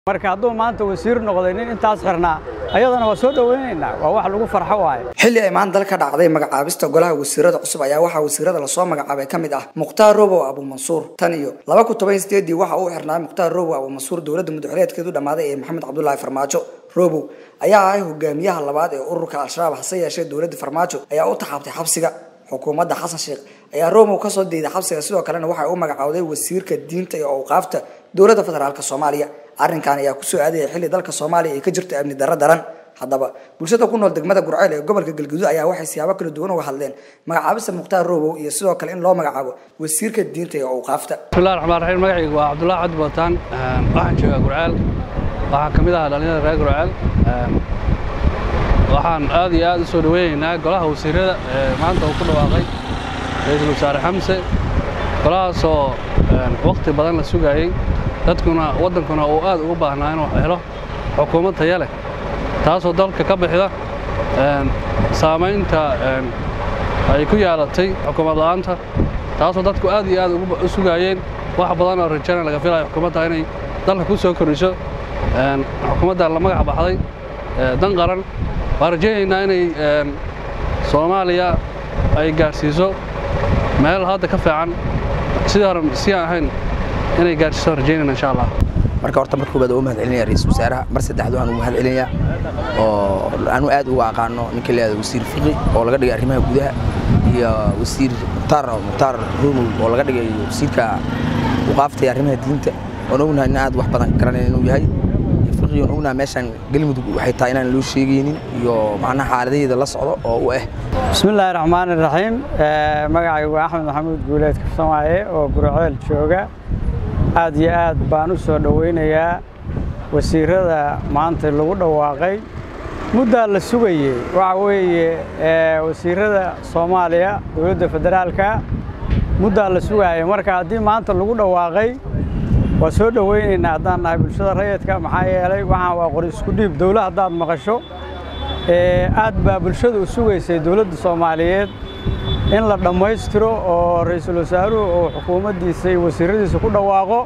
marka hadduu maanta wasiir noqday nin intaas xirnaa ayadana waa soo dhoweynaynaa waa wax lagu farxo waaye xilli ay maanta dalka dhacday magacaabista golaha wasiirada cusub ayaa waxaa wasiirada lasoo magacaabay ka mid ah mukhtaar robow abuumansuur tan iyo laba kun toban sideedii waxa uu xirnaa mukhtaar robow abuumansuur dowladda muddaxuleedkeedu dhammaaday ee maxamed cabdulaahi farmaajo robow ayaa ahay hogaamiyaha labaad ee ururka al-shabaab hase yeeshee dowladda farmaajo ayaa u taxaabtay xabsiga xukuumadda xasan sheekh ayaa robow kasoo diiday xabsiga sidoo kalena waxay u magacowday wasiirka diinta iyo awqaafta dowladda federaalk soomaaliya arrinkan ayaa kusoo aadaya xilli dalka soomaaliya ay ka jirto amni darro daran haddaba bulshada ku nool degmada gurceel ee gobolka galguduud ayaa waxay siyaabo kala duwan uga hadleen magacaabista mukhtaar robow iyo sidoo kale in loo magacaabo wasiirka diinta iyo awqaafta bismillahi raxmaan raxiim magacaygu waa cabdullahi cabdi bootaan waxaan joogaa gurceel waxaan ka mid ahaa dhalinyada reer gurceel waxaan aad iyo aad u soo dhoweynaynaa golaha wasiirada ee maanta uu ku dhawaaqay ra-iisul wasaare xamse golahaasoo wakhti badan la sugaayey dadkuna waddankuna uu aad ugu baahnaa inuu helo xukuumad taya leh taasoo dalka ka bixida saamaynta ay ku yeelatay xukuumad la'aanta taasoo dadku aad iyo aad u sugaayeen wax badan oo rajana laga filayo xukuumadda inay dalka ku soo kordhiso xukuumadda la magac baxday dan qaran waan rajaynaynaa inay soomaaliya ay gaadhsiiso meel hadda ka fiican sidii hore si aan ahayn inay gaadhsiiso rajaynayna insha allah marka horta marka koobaad u mahad celinaya ra-iisul wasaaraha mar saddexaad waxaan ugu mahad celinayaa oo anu aad uga aqaano ninka la yihahdo wasiir fiqi oo laga dhigay arrimaha gudaha iyo wasiir mukhtaar mukhtaar romow oo laga dhigay wasiirka waqaafta iyo arrimaha diinta oon ognahay in aad wax badan garanaya inuu yahay fiqi oon ognahay meeshaan galmudug waxay tahay inaan loo sheegaynin iyo macnaha xaaladaheeda la socdo oo u ah bismillaahi raxmaani raxiim magacaygu axmed maxamuud guuleed kafsamaaye oo gurceel jooga aad iyo aad baan u soo dhowaynayaa wasiirada maanta lagu dhawaaqay muddaa la sugayey waxa weeye wasiirada soomaaliya dowladda federaalka muddaa la sugaayay marka haddii maanta lagu dhawaaqay waa soo dhowaynaynaa haddaan nahay bulshada rayidka maxaa yeelay waxaan waa qori isku dhiib dowla haddaad maqasho aad baa bulshada u sugaysay dowladda soomaaliyeed in la dhammaystiro oo ra-iisul wasaaruhu uu xukuumaddiisa iyo wasiiradiisa ku dhawaaqo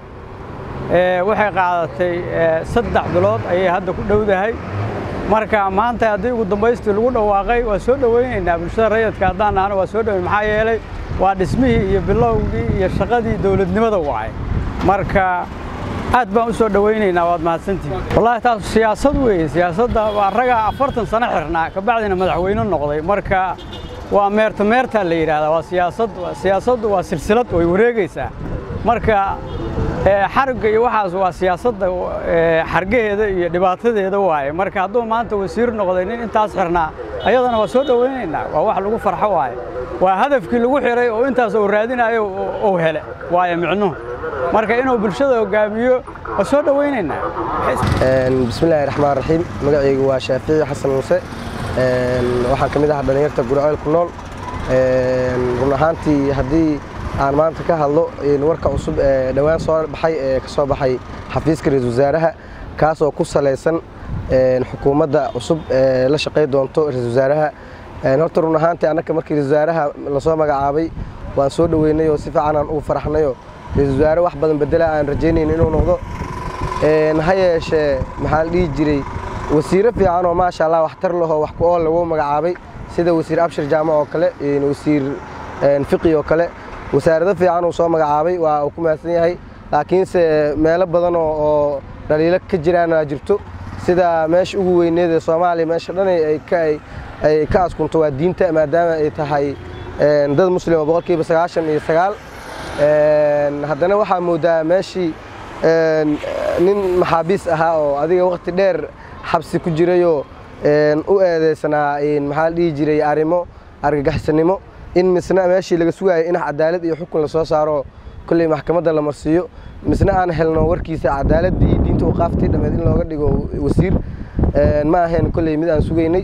waxay qaadatay saddex bilood ayay hadda ku dhowdahay marka maanta haddii ugu dambaystii lagu dhawaaqay waa soo dhowaynaynaa bulshada rayidka haddaan nahno waa soo dhoweyn maxaa yeelay waa dhismihii iyo bilowgii iyo shaqadii dowladnimada wacay marka aad baan u soo dhowaynaynaa waad mahadsantihin wallahi taas siyaasad weeye siyaasadda waa ragaa afartan sano xirnaa kabacdina madaxweyne noqday marka waa meerta meertaa la yidhaahdaa waa siyaasad siyaasaddu waa silsilad way wareegaysaa marka xarigga iyo waxaas waa siyaasadda xargaheeda iyo dhibaatadeeda waaye marka hadduu maanta wasiir noqday nin intaas xirnaa ayadana waa soo dhowaynaynaa waa wax lagu farxo waaye waa hadafkii lagu xiray oo intaas uu raadinayo uu hele waaye micnuhu marka inuu bulshada hogaamiyo waa soo dhowaynaynaa bismillaahi raxmaan raxiim magacaygu waa shaafici xasan muuse waxaan ka mid ahaa dhallinyarta gurceel ku nool run ahaantii haddii aan maanta ka hadlo warka cusub ee dhowaan soo baxay ee ka soo baxay xafiiska ra-iisul wasaaraha kaasoo ku salaysan xukuumadda cusub ee la shaqay doonto ra-iisul wasaaraha horta run ahaantii annaka markii ra-isul wasaaraha lasoo magacaabay waan soo dhoweynay oo si fiican aan ugu faraxnayo ra-iisul wasaare wax badan bedela aan rajaynayn inuu noqdo ha yeeshee maxaa la dhihi jiray wasiiro fiican oo maasha allah waxtar lahoo wax ku ool lagu magacaabay sida wasiir abshir jaamac oo kale wasiir fiqi oo kale wasaarado fiican uu soo magacaabay waa uu ku mahadsan yahay laakiinse meelo badan oo dhaliilo ka jiraan aa jirto sida meesha ugu weyneed ee soomaaliya meesha dhan ay ka askunto waa diinta maadaama ay tahay dad muslima boqolkiiba sagaashan iyo sagaal haddana waxaa moodaa meeshii nin maxaabiis ahaa oo adiga waqti dheer xabsi ku jirayoo u eedeysanaa maxaa la dhihi jiray arrimo argagaxsanimo in misna meeshii laga sugayo in cadaalad iyo xukun lasoo saaro kolley maxkamadda la marsiiyo misna aan helno warkiisa cadaaladii diinta u qaaftay dhammeed in looga dhigo wasiir ma ahayn kolley mid aan sugaynay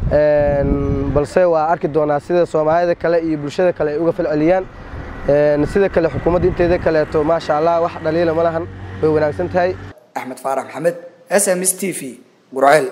balse waa arki doonaa sida soomaalida kale iyo bulshada kale ay uga falceliyaan sida kale xukuumadda inteeda kaleeto maasha allah wax dhaliila ma lahan way wanaagsan tahay axmed faarax maxamed s m s t v gurceel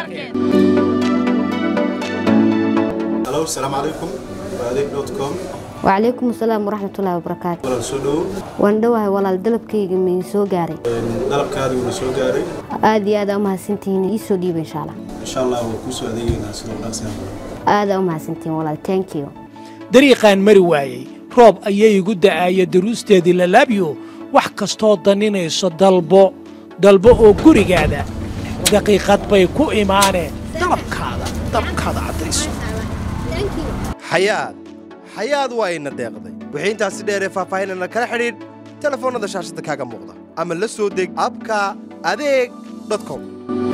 الو السلام عليكم واديك دوت كوم wacalaykum asalaam waraxmatullaahi wabarakaatu walaal soo dhowo waan dhowahay walaal dalabkayga mii soo gaaray dalabkaadii wuuna soo gaaray aad iyo aad aa umahadsantihiin ii soo dhiiba insha allah insha allah waa kuu soo adeegeynaa sidoo dhaqsiyan aad aa umahadsantihiin walaal thank you dariiqaan mari waayey roob ayay igu da'aaya daruusteedii lalaabyo wax kastoo daninayso dalbo dalbo oo gurigaada daqiiqad bay ku imaaneen dalabkaada dalabkaada caddayso xayaad xayaad waa ina deeqday wixii intaasi dheeree faahfaahinana kala xidhiidh telefoonnada shaashadda kaaga muuqda ama la soo deg abka adeeg com